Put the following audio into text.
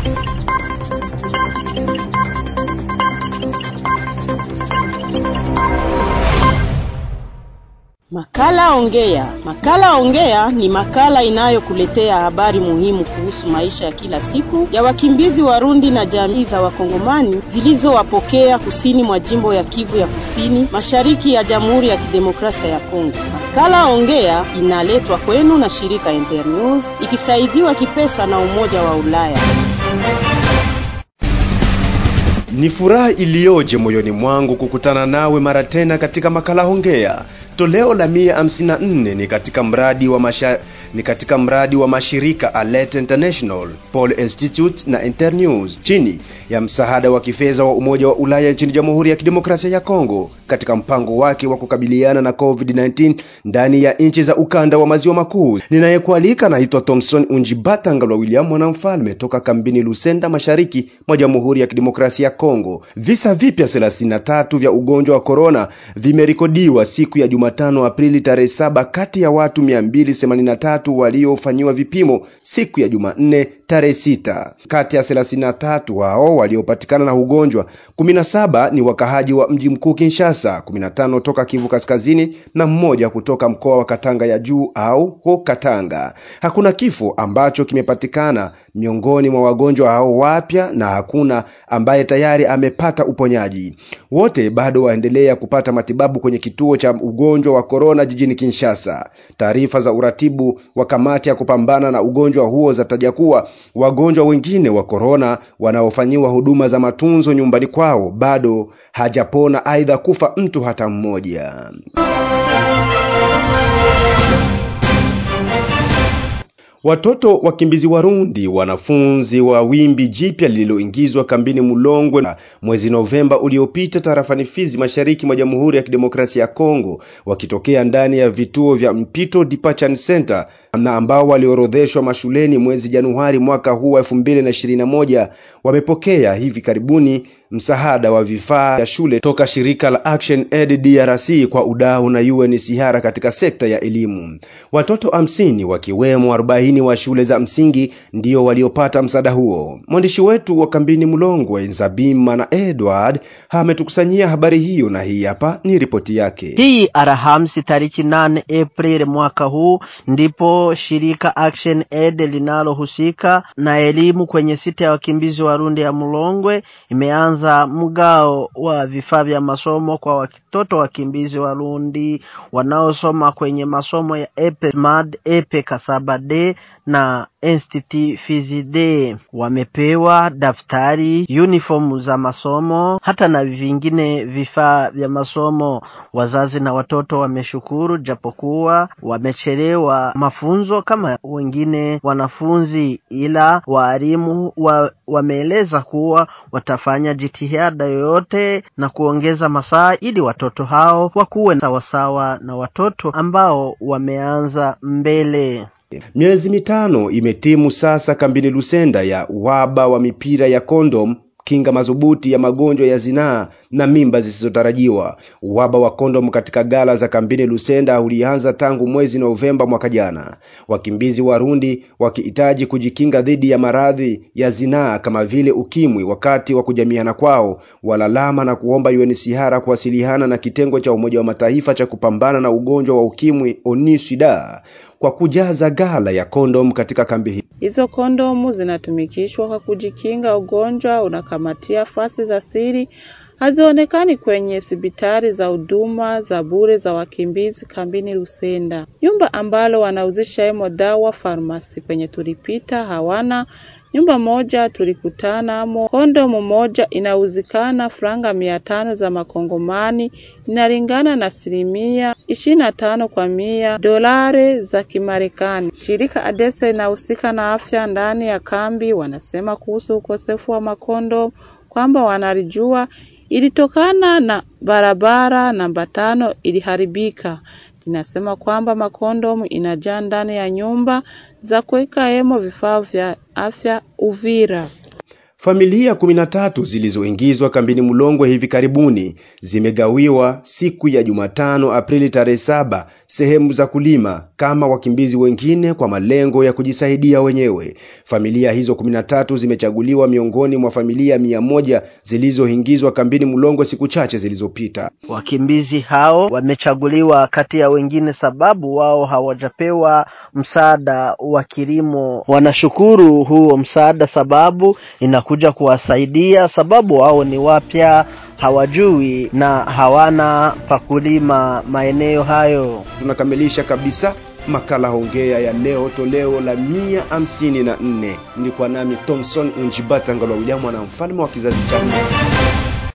Makala Ongea. Makala Ongea ni makala inayokuletea habari muhimu kuhusu maisha ya kila siku ya wakimbizi Warundi na jamii za Wakongomani zilizowapokea kusini mwa jimbo ya Kivu ya Kusini, mashariki ya Jamhuri ya Kidemokrasia ya Kongo. Makala Ongea inaletwa kwenu na shirika Internews ikisaidiwa kipesa na Umoja wa Ulaya. Ni furaha iliyoje moyoni mwangu kukutana nawe mara tena katika makala Hongea. Toleo la 154 ni katika mradi wa masha, ni katika mradi wa mashirika Alert International, Paul Institute na Internews chini ya msaada wa kifedha wa Umoja wa Ulaya nchini Jamhuri ya Kidemokrasia ya Kongo katika mpango wake wa kukabiliana na COVID-19 ndani ya nchi za ukanda wa maziwa makuu. Ninayekualika naitwa Thomson Unjibatangalwa William mwanamfalme toka kambini Lusenda mashariki mwa Jamhuri ya Kidemokrasia ya Kongo. Visa vipya 33 vya ugonjwa wa corona vimerekodiwa siku ya Jumatano Aprili tarehe saba kati ya watu 283 waliofanyiwa vipimo siku ya Jumanne tarehe sita. Kati ya 33 hao waliopatikana na ugonjwa 17 ni wakahaji wa mji mkuu Kinshasa, 15 toka Kivu Kaskazini na mmoja kutoka mkoa wa Katanga ya juu au ho Katanga. Hakuna kifo ambacho kimepatikana miongoni mwa wagonjwa hao wapya na hakuna ambaye tayari amepata uponyaji. Wote bado waendelea kupata matibabu kwenye kituo cha ugonjwa wa korona jijini Kinshasa. Taarifa za uratibu wa kamati ya kupambana na ugonjwa huo zataja kuwa wagonjwa wengine wa korona wanaofanyiwa huduma za matunzo nyumbani kwao bado hajapona, aidha kufa mtu hata mmoja. Watoto wakimbizi Warundi, wanafunzi wa wimbi jipya lililoingizwa kambini Mulongwe na mwezi Novemba uliopita tarafani Fizi, mashariki mwa Jamhuri ya Kidemokrasia ya Kongo, wakitokea ndani ya vituo vya mpito departure center na ambao waliorodheshwa mashuleni mwezi Januari mwaka huu wa 2021 wamepokea hivi karibuni msaada wa vifaa vya shule toka shirika la Action Aid DRC kwa udau na UNHCR katika sekta ya elimu. Watoto hamsini wakiwemo 40 wa shule za msingi ndio waliopata msaada huo. Mwandishi wetu wa kambini Mlongwe Nzabima na Edward ametukusanyia habari hiyo na hii hapa ni ripoti yake. Hii Alhamisi tariki 8 Aprili mwaka huu ndipo shirika Action Aid linalohusika na elimu kwenye sita ya wakimbizi Warundi ya Mlongwe imeanza za mgao wa vifaa vya masomo kwa watoto wakimbizi Warundi wanaosoma kwenye masomo ya Epe Smad, Epe Kasaba D na Institut Fizide. Wamepewa daftari, uniform za masomo hata na vingine vifaa vya masomo. Wazazi na watoto wameshukuru, japokuwa wamechelewa mafunzo kama wengine wanafunzi, ila waalimu wa, wameeleza kuwa watafanya jitihada yoyote na kuongeza masaa ili watoto hao wakuwe sawasawa na watoto ambao wameanza mbele. Miezi mitano imetimu sasa kambini Lusenda ya uhaba wa mipira ya kondom kinga madhubuti ya magonjwa ya zinaa na mimba zisizotarajiwa. Uhaba wa kondom katika gala za kambini Lusenda ulianza tangu mwezi Novemba mwaka jana, wakimbizi Warundi wakihitaji kujikinga dhidi ya maradhi ya zinaa kama vile ukimwi. Wakati wa kujamiana kwao, walalama na kuomba UNHCR kuwasiliana na kitengo cha Umoja wa Mataifa cha kupambana na ugonjwa wa ukimwi ONUSIDA kwa kujaza gala ya kondom katika kambi hii. Hizo kondomu zinatumikishwa kwa kujikinga ugonjwa unakamatia fasi za siri, hazionekani kwenye hospitali za huduma za bure za wakimbizi kambini Lusenda. Nyumba ambalo wanauzisha hemo dawa farmasi kwenye tulipita hawana nyumba moja tulikutana amo, kondomu moja inauzikana franga mia tano za makongomani, inalingana na asilimia ishirini na tano kwa mia dolari za Kimarekani. Shirika Adesa inahusika na afya ndani ya kambi, wanasema kuhusu ukosefu wa makondomu kwamba wanalijua ilitokana na barabara namba tano iliharibika. Inasema kwamba makondomu inajaa ndani ya nyumba za kuweka hemo vifaa vya afya Uvira. Familia 13 zilizoingizwa kambini Mulongwe hivi karibuni zimegawiwa siku ya Jumatano Aprili tarehe saba sehemu za kulima kama wakimbizi wengine kwa malengo ya kujisaidia wenyewe. Familia hizo 13 zimechaguliwa miongoni mwa familia mia moja zilizoingizwa kambini Mulongwe siku chache zilizopita. Wakimbizi hao wamechaguliwa kati ya wengine sababu wao hawajapewa msaada wa kilimo. Wanashukuru huo msaada sababu inakuja kuwasaidia sababu wao ni wapya, hawajui na hawana pakulima maeneo hayo. Tunakamilisha kabisa makala hongea ya leo toleo la mia hamsini na nne. Mlikuwa nami Thomson Unjibata Ngalwa William, mwana mfalme wa kizazi cha nne.